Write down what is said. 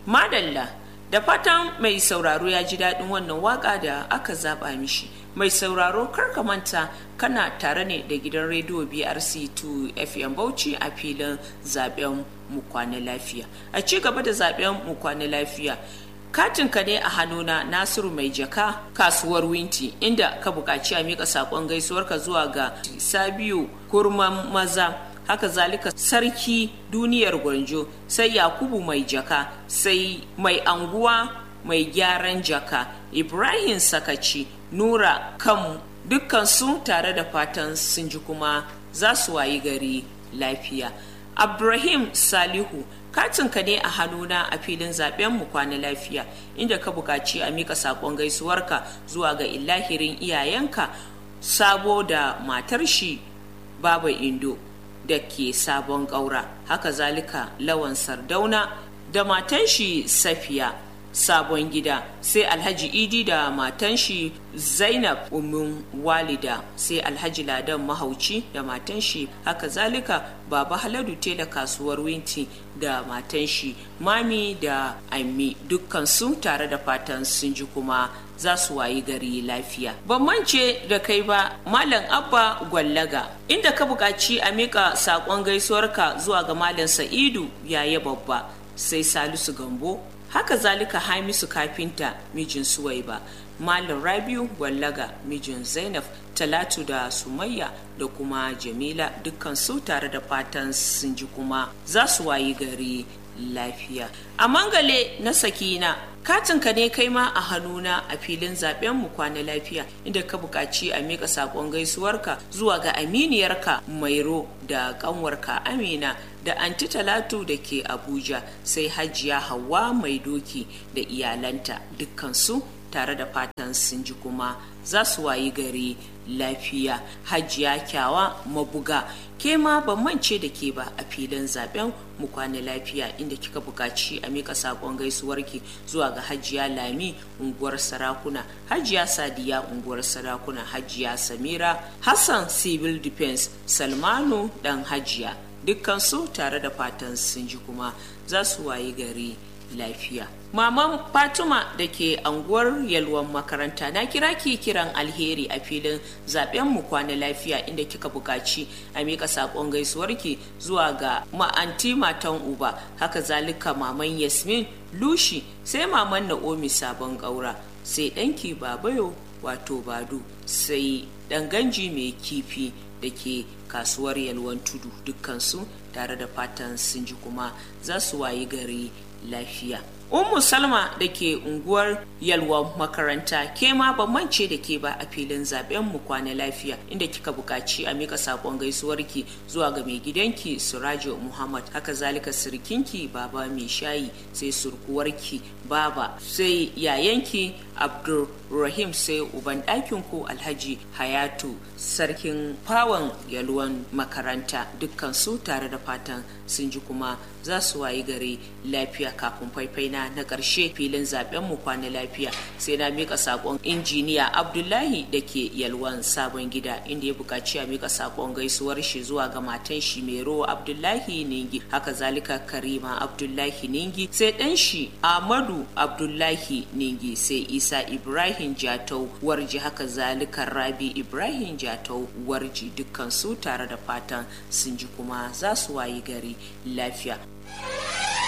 madalla da fatan mai sauraro ya ji daɗin wannan waka da aka zaɓa mishi mai sauraro karka manta kana tare ne da gidan rediyo brc2 fm bauchi a filin zaben mu kwana lafiya a ci gaba da zaben mu kwana lafiya katinka ne a hannuna nasiru mai jaka kasuwar winti inda ka buƙaci a miƙa saƙon gaisuwarka zuwa ga sabiu kurman maza haka zalika sarki duniyar gwanjo sai yakubu mai jaka sai mai anguwa mai gyaran jaka ibrahim sakaci nura kan dukkansu tare da fatan sun ji kuma za su wayi gari lafiya Abdurrahim Salihu katinka ne a hannuna a filin zaben mu kwana lafiya inda ka buƙaci a mika saƙon gaisuwarka zuwa ga illahirin iyayenka sabo da matar shi baba indo da ke sabon ƙaura haka zalika lawan sardauna da matan shi safiya sabon gida sai alhaji idi da matan shi zainab umin walida sai alhaji ladan mahauci da matan shi haka zalika baba haladu tela kasuwar winti da matan shi mami da ammi dukkansu tare da fatan sun ji kuma za su wayi gari lafiya ban mance da kai ba malam abba gwallaga inda ka buƙaci a miƙa saƙon gaisuwarka zuwa ga malam sa'idu yaya babba sai salisu gambo haka zalika hamisu kafinta mijin suwaiba malam rabiu wallaga mijin zainab talatu da sumayya da kuma jamila dukkan su tare da fatan sun ji kuma za su wayi gari lafiya a mangale na sakina katinka ne kai ma a hannuna a filin zaben mu kwana lafiya inda ka buƙaci a miƙa saƙon gaisuwarka zuwa ga aminiyarka mairo da ƙanwarka amina da anti talatu da ke abuja sai hajiya hawa mai doki da iyalanta dukkansu tare da fatan sun ji kuma za su wayi gari lafiya hajiya kyawa mabuga ke ma ban mance da ke ba a filin zaben mu kwana lafiya inda kika buƙaci a mika saƙon gaisuwarki zuwa ga hajiya lami unguwar sarakuna hajiya sadiya unguwar sarakuna hajiya samira hassan civil defense salmanu dan hajiya dukkansu tare da fatan sun ji kuma za su wayi gari lafiya maman fatima da ke anguwar yalwan makaranta na kira ki kiran alheri a filin zaben mu kwana lafiya inda kika buƙaci a miƙa saƙon gaisuwarki zuwa ga ma'anti matan uba haka zalika maman yasmin lushi sai maman na'omi sabon ƙaura sai ɗanki babayo wato badu sai ɗan ganji mai kifi da ke kasuwar yalwan tudu dukkansu tare da fatan sun ji kuma za su wayi gari lafiya Ummu Salma da ke unguwar Yalwa makaranta ke ma ban mance da ke ba a filin zaben mu kwana lafiya inda kika buƙaci a mika sakon gaisuwarki zuwa ga mai gidanki Surajo Muhammad haka zalika sirkinki baba mai shayi sai surkuwarki baba sai yayanki Abdulrahim sai uban ɗakin ku Alhaji Hayatu sarkin fawon yalwan makaranta dukkan su tare da fatan sun ji kuma za su wayi gari lafiya kafin faifai na na ƙarshe filin zaben mu kwana lafiya sai na mika sakon injiniya abdullahi da ke yalwan sabon gida inda ya buƙaci a mika sakon gaisuwar shi zuwa ga matan shi mero abdullahi ningi haka zalika karima abdullahi ningi sai ɗan shi ahmadu abdullahi ningi sai isa ibrahim jatau warji haka zalika rabi ibrahim jatau warji dukkan su tare da fatan sun ji kuma za su wayi gari lafiya